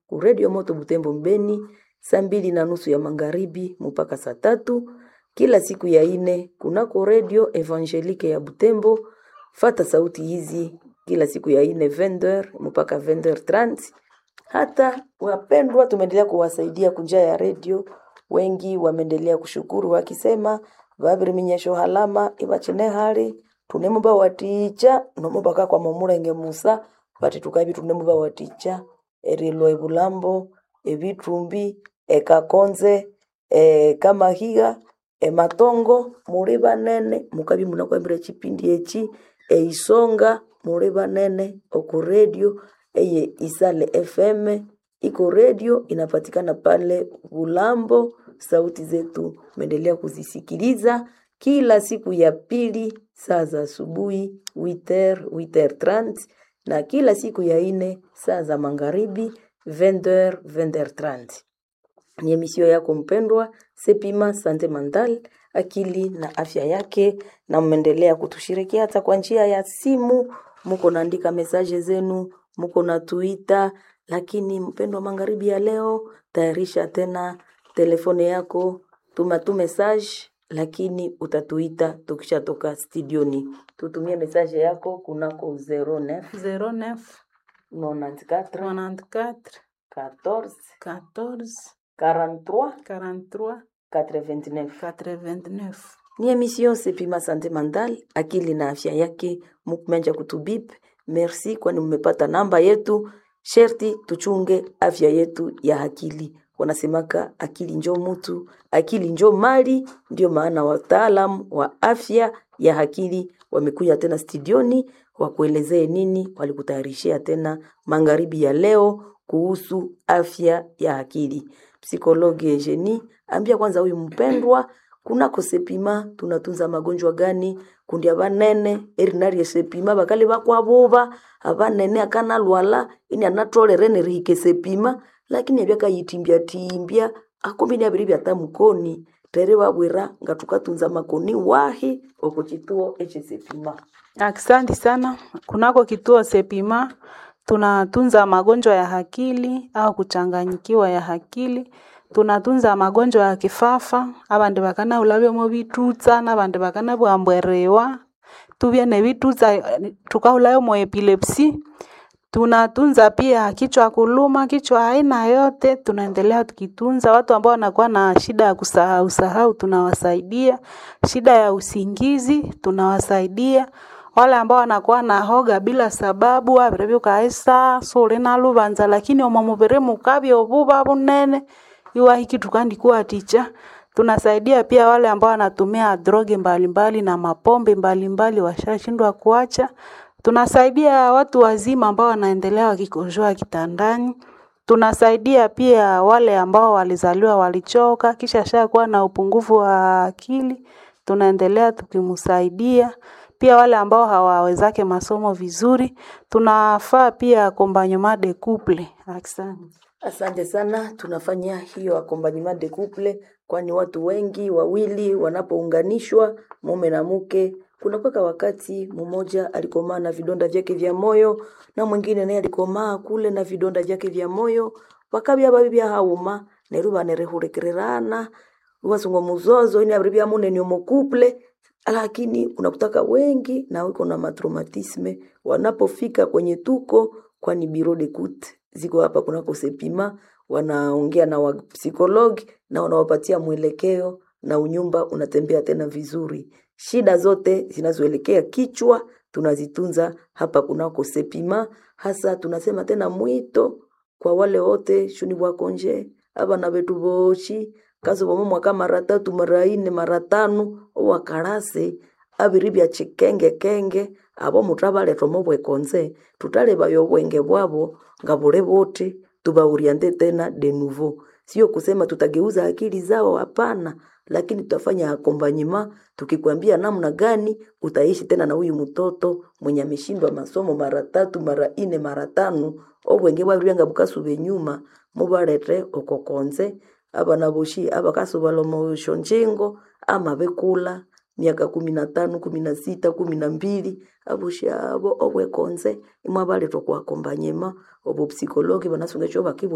ku Radio Moto Butembo Mbeni saa mbili na nusu ya magharibi mpaka saa tatu kila siku ya ine kunako Radio Evangelique ya Butembo. Fata sauti hizi kila siku ya ine 20h mpaka 20h30. Hata wapendwa, tumeendelea kuwasaidia kunjia ya redio, wengi wameendelea kushukuru wakisema vaviri minyesho halama ivachine hali tunemuba waticha nomubaka kwa momulenge musa vati tukavi tunemuba waticha erilo ebulambo ebitumbi ekakonze ekamahiga ematongo muri banene mukabi munakwambira chipindi echi eisonga muri banene oku radio eye isale fm iko radio inapatikana pale bulambo sauti zetu meendelea kuzisikiliza kila siku ya pili saa za asubuhi 8h 8h30 na kila siku ya ine saa za magharibi 20h 20h30 ni emisio yako mpendwa Sepima Sante Mandal, akili na afya yake, na mmeendelea kutushirikia hata kwa njia ya simu, muko naandika mesaje zenu, muko na tuita. Lakini mpendwa, magharibi ya leo, tayarisha tena telefone yako, tuma tu message, lakini utatuita tukishatoka studioni. Tutumie mesaje yako kunako 09 09 94 94 14 14 43 43 89 89. ni emission Sepima Sante Mandal, akili na afya yake. Mukumenja kutubip, merci kwani mmepata namba yetu. Sherti tuchunge afya yetu ya akili. Wanasemaka akili njo mutu, akili njo mali. Ndio maana wataalamu wa afya ya akili wamekuja tena studioni wakuelezee nini walikutayarishia tena magharibi ya leo kuhusu afya ya akili. Psikologi Eugenie ambia kwanza huyu mpendwa kunako sepima tunatunza magonjwa gani kundi abanene erinari esepima bakali bakwabuba abanene akana lwala ini anatolere nerihike sepima lakini ebyakayitimbya timbya akombi ni abiri byatamukoni tere babwira nga tukatunza makoni wahi oko kituo echesepima Asante sana. Kunako kituo Sepima tunatunza magonjwa ya akili au kuchanganyikiwa ya akili. Tunatunza magonjwa ya kifafa, abandi bakana ulabyomo bitutsa nabandi bakana bwambwerewa tubye nebitutsa tukahulayo mo epilepsy. Tunatunza pia kichwa kuluma, kichwa aina yote, tunaendelea tukitunza. Watu ambao wanakuwa na shida ya kusahau sahau, tunawasaidia. Shida ya usingizi, tunawasaidia. Wale ambao wanakuwa na hoga bila sababu, abire byukaisa suli na lubanza, lakini omo mubiri mukabya obuba bunene, iwahiki tukandikuwa ticha. Tunasaidia pia wale ambao wanatumia droge mbalimbali na mapombe mbalimbali washashindwa kuacha. Tunasaidia watu wazima ambao wanaendelea wakikojoa kitandani. Tunasaidia pia wale ambao walizaliwa walichoka kisha shakuwa na upungufu wa akili, tunaendelea tukimsaidia. Pia wale ambao hawawezake masomo vizuri, tunafaa pia accompagnement de couple. Asante. Asante sana, tunafanya hiyo accompagnement de couple, kwani watu wengi wawili wanapounganishwa mume na mke, kunakuwa wakati mmoja alikomaa na vidonda vyake vya moyo na mwingine naye alikomaa kule na vidonda vyake vya moyo, wakabya babi bya hauma neru banerehurekererana wasungo muzozo ini abiri bya munene omo couple lakini unakutaka wengi na wiko na matraumatisme wanapofika kwenye tuko, kwani biro de kut ziko hapa kunako Sepima, wanaongea na wapsikologi na wanawapatia mwelekeo na unyumba unatembea tena vizuri. Shida zote zinazoelekea kichwa tunazitunza hapa kunako Sepima. Hasa tunasema tena mwito kwa wale wote shuni bwakonje abana betu boshi kazo bomo mwaka mara tatu mara ine mara tano owakarase abiri bya chikenge kenge abo mutabaletwa mo bwekonze tutalebayo obwenge bwabo nga bule bote tubauriante tena de nouveau sio kusema tutageuza akili zao hapana lakini tutafanya akombanyima tukikwambia namna gani utaishi tena na huyu mtoto mwenye ameshindwa masomo mara tatu mara ine mara tano obwenge bwabiryanga bukasube nyuma mubalete okokonze abana boshi abakasobala omushonjingo ama bekula miaka kumi na tano kumi na sita kumi na mbili aboshi abo obwekonze imwe abaletwa kwakombanyema obo psikologi banasunga ekyo bakibwa